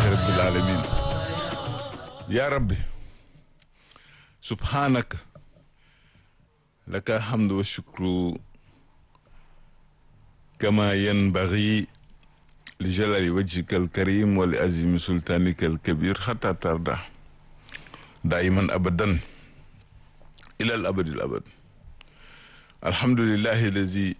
rabbil alamin ya rabbi subhanaka laka alhamdu wa shukru kama yanbaghi li jalali wajhika alkarim wa li azimi sultanika alkabir hatta tarda daiman abadan ila al abadi al abad alhamdulillahi allazi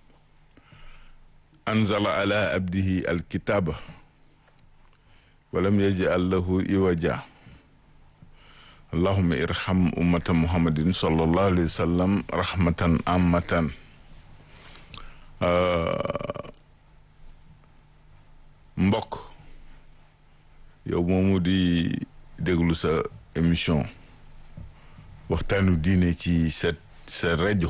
anzala ala abdihi alkitaba walam yaj'al lahu iwaja allahumma irham ummata muhammadin sallallahu alayhi wa sallam rahmatan ammatan mbokk yow moomu di déglu sa émission waxtaanu diine ci sa sa rajo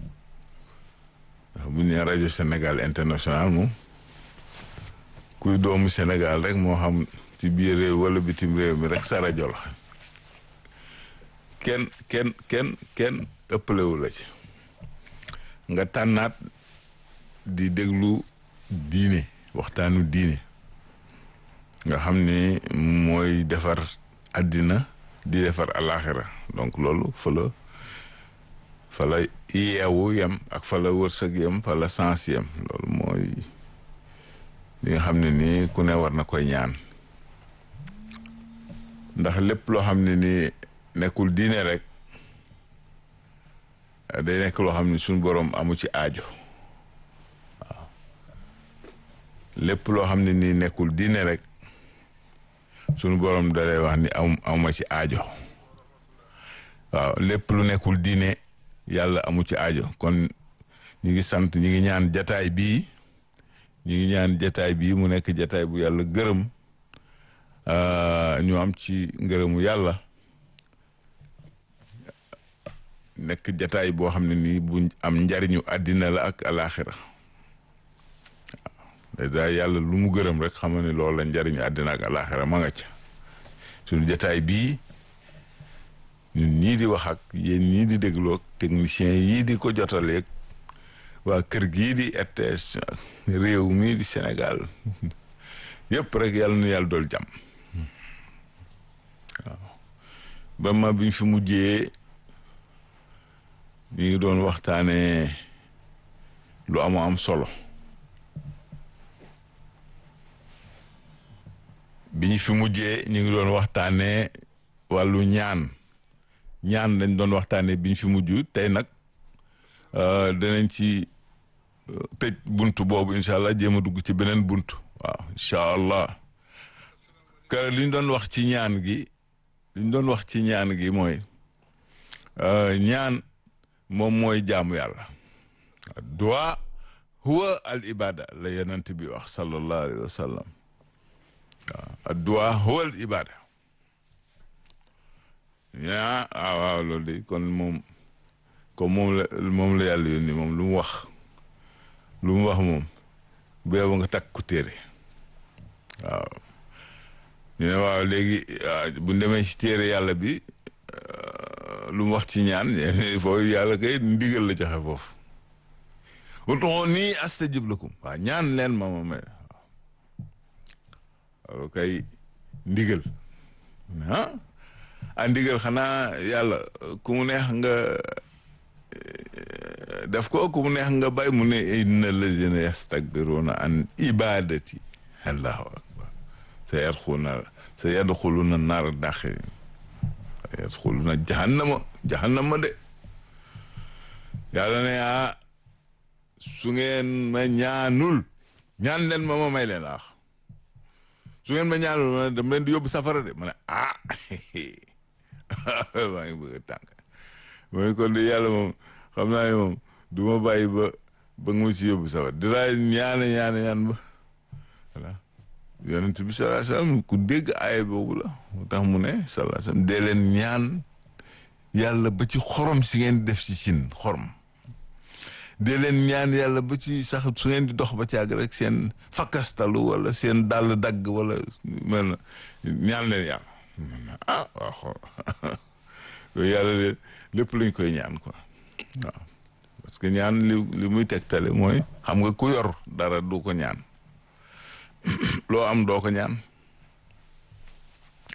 bu ñu nee rajo Sénégal international moom kuy doomu Sénégal rek moo xam ci biir réew wala bitim réew mi rek sa rajo la kenn kenn kenn kenn ëppalewu la ci nga tànnaat di déglu diine waxtaanu diine nga xam ne mooy defar àddina di defar alaxira donc loolu fa la fa la yeewu yem ak fa la wërsëg yem fa la sens yem loolu mooy li nga xam ne nii ku ne war na koy ñaan ndax lépp loo xam ne nii nekkul diine rek day nekk loo xam ne suñu boroom amu ci aajo waaw lépp loo xam ne nii nekkul diine rek suñu boroom da lay wax ni am amuma ci aajo waaw lépp lu nekkul diine yàlla amu ci aajo kon ñu ngi sant ñu ngi ñaan jataay bii ñu ngi ñaan jataay bii mu nekk jataay bu yàlla gërëm ñu am ci ngërëmu yàlla nekk jataay boo xam ne nii bu am njariñu àddina la ak alaxira waaw dèjà yàlla lu mu gërëm rek xam ne loolu la njariñu àddina ak alaxira ma nga ca suñu jataay bii ñun ñii di wax ak yéen ñii di dégloog technicien yii di ko jotaleeg waa kër gii di RTS réew mii di Sénégal yëpp rek yàlla nu yàlla dool jàmm waaw ba ma biñ fi mujjee ñu ngi doon waxtaanee lu amu am solo bi ñu fi mujjee ñu ngi doon waxtaanee wàllu ñaan ñaan lañ doon waxtaanee bi ñu fi mujj tey nag danañ ci tëj buntu boobu incha allah jéem a dugg ci beneen buntu waaw incha allah kër li ñu doon wax ci ñaan gi li ñu doon wax ci ñaan gi mooy ñaan moom mooy jaamu yàlla du'a huwa al ibada la yonent bi wax sallallahu alayhi wa sallam waaw du'a huwa al ibada yaa waaw waaw loolu de kon moom comme moom la moom la yàlla yónni moom lu mu wax lu mu wax moom bu yow nga takk ku téere waaw ñu ne waaw léegi bu ñu demee ci téere yàlla bi lu mu wax ci ñaan foofu yàlla kay ndigal la joxe foofu ud'uuni nii astajib lakum waaw ñaan leen ma ma may waaw kay ndigal ah a ndigal xanaa yàlla ku mu neex nga def ko ku mu neex nga bay mu ne inna lazina yastakbiruna an ibadati allahu akbar sa yadxuluna sa yadxuluna naara daxirin sa yadxuluna jahannama jahannama de yàlla ne ah su ngeen ma ñaanul ñaan leen ma ma may leen laax su ngeen ma ñaanul ma dama leen di yóbbu safara de ma ne ah maa ngi bëgg a tànk mooy kon di yàlla moom xam naa ne moom du ma bàyyi ba ba nga ma si yóbbu safara dinaa ñaane ñaane ñaan ba voilà yonent bi sallallahu alayhi wasallam ku dégg aaya boobu la moo tax mu ne sallallahu alayhi wasallam dee leen ñaan yàlla ba ci xorom si ngeen def ci cin xorom dee leen ñaan yàlla ba ci sax su ngeen di dox ba caag rek seen fakkastalu wala seen dàll dagg wala mel na ñaan leen yàlla ah waaw xool yooyu yàlla de lépp lañ koy ñaan quoi waaw parce que ñaan li li muy tegtale mooy xam nga ku yor dara du ko ñaan loo am doo ko ñaan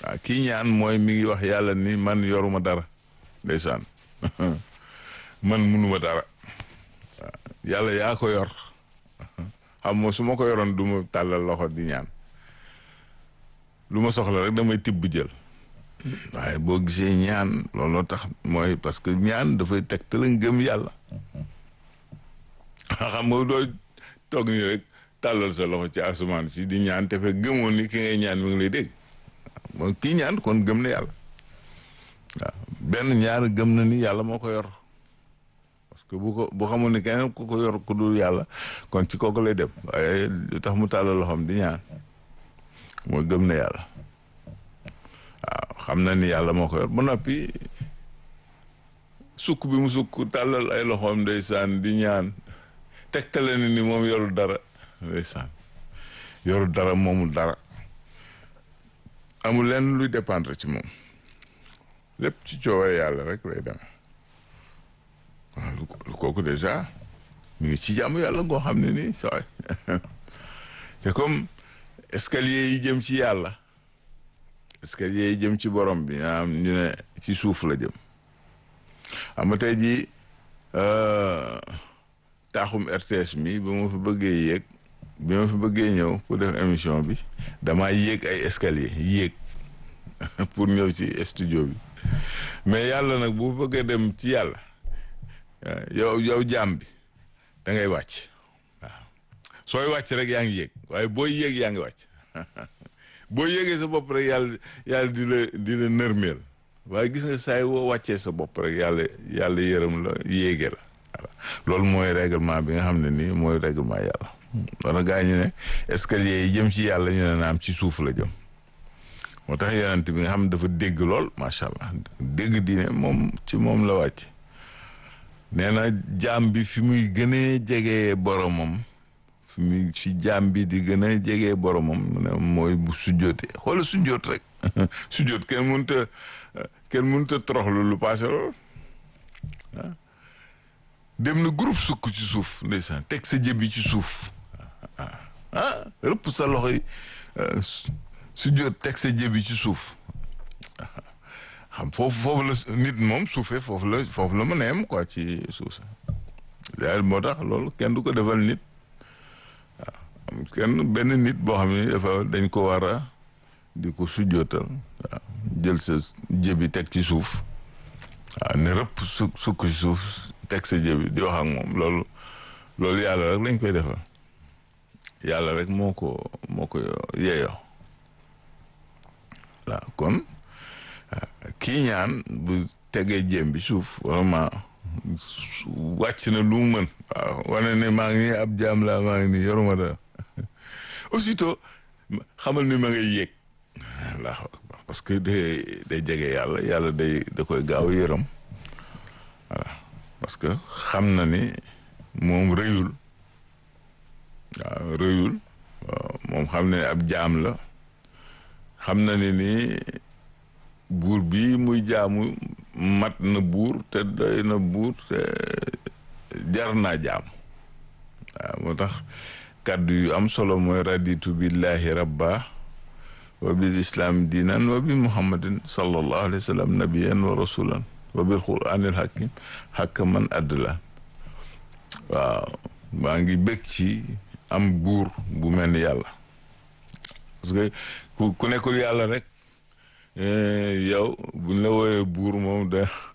waaw kii ñaan mooy mi ngi wax yàlla ni man yoruma dara ndeysaan man munuma dara waaw yàlla yaa ko yor xam nga su ma ko yoroon du ma tàllal loxo di ñaan lu ma soxla rek damay tibb jël waaye boo gisee ñaan looloo tax mooy parce que ñaan dafay teg te la ngëm yàlla xam nga doo toog nii rek tàllal sa loxo ci asamaan si di ñaan te fekk gëmoon ni ki ngay ñaan mi ngi lay dégg mooy kii ñaan kon gëm na yàlla waaw benn ñaar gëm na ni yàlla moo ko yor parce que bu ko bu xamul ni keneen ku ko yor ku dul yàlla kon ci kooku lay dem waaye lu tax mu tàllal loxoom di ñaan mooy gëm na yàlla waaw xam na ni yàlla moo ko yor ba noppi sukk bi mu sukk tàllal ay loxoom ndeysaan di ñaan tegtale ni ni moom yorul dara ndeysaan yorul dara moomul dara amul lenn luy dépendre ci moom lépp ci cooware yàlla rek lay demee waaw lu kooku déjà mu ngi ci jàmm yàlla goo xam ne nii saway te comme escalier yi jëm ci yàlla escalier yi jëm ci borom bi am ñu ne ci suuf la jëm xam nga tey jii taaxum RTS mi ba ma fi bëggee yéeg bi ma fi bëggee ñëw pour def émission bi damaa yéeg ay escalier yéeg pour ñëw ci studio bi mais yàlla nag bu bëggee dem ci yàlla yow yow jaam bi da ngay wàcc waaw sooy wàcc rek yaa ngi yéeg waaye booy yéeg yaa ngi wàcc boo yéegee sa bopp rek yàlla yàlla di la di la nërmeel waaye gis nga saay woo wàccee sa bopp rek yàlla yàlla yërëm la yéege la voilà loolu mooy règlement bi nga xam ne nii mooy règlement yàlla wala gaa ñu ne escalier yi jëm ci yàlla ñu ne naam ci suuf la jëm moo tax yonent bi nga xam ne dafa dégg lool macha allah dégg diine moom ci moom la wàcc nee na jaam bi fi muy gënee jegee boromam fi muy fi jaam bi di gën a jegee boromam ne mooy bu sujjootee xoola sujjoot rek sujjoot kenn mënut a kenn mënut a toroxlu lu paase lool dem na groupe sukk ci suuf ndeysaan teg sa jëbi ci suuf ah rëpp sa loxo yi sujjoot teg sa jëbi ci suuf xam foofu foofu la nit moom suufee foofu la foofu la mën a yem quoi ci suuf sa daal moo tax loolu kenn du ko defal nit waaw am kenn benn nit boo xam ne dafa dañ ko war a di ko sujjootal waaw jël sa jëbi teg ci suuf waaw ne rëpp su sukk ci suuf teg sa jëbi di wax ak moom loolu loolu yàlla rek lañ koy defal yàlla rek moo ko moo ko yeeyoo waaw kon kii ñaan bu tegee jëm bi suuf vraiment wàcc na lu mu mën waaw wane ne maa ngi nii ab jaam laa maa ngi nii yoruma dara aussitôt xamal ni ma ngay yéeg allahu akbar parce que day day jege yàlla yàlla day da koy gaaw yërëm voilà parce que xam na ni moom rëyul waaw rëyul moom xam ne ab jaam la xam na ni ni buur bi muy jaamu mat na buur te doy na buur te jar naa jaam waaw moo tax kàddu yu am solo mooy raditu billahi rabba wa bil islam diinan wa bi muhammadin sallallahu alayhi wa sallam nabiyan wa rasulan wa bil quranil hakim hakaman adla waaw maa ngi bëgg ci am buur bu mel ni yàlla parce que ku ku nekkul yàlla rek yow buñ la wooyee buur moom da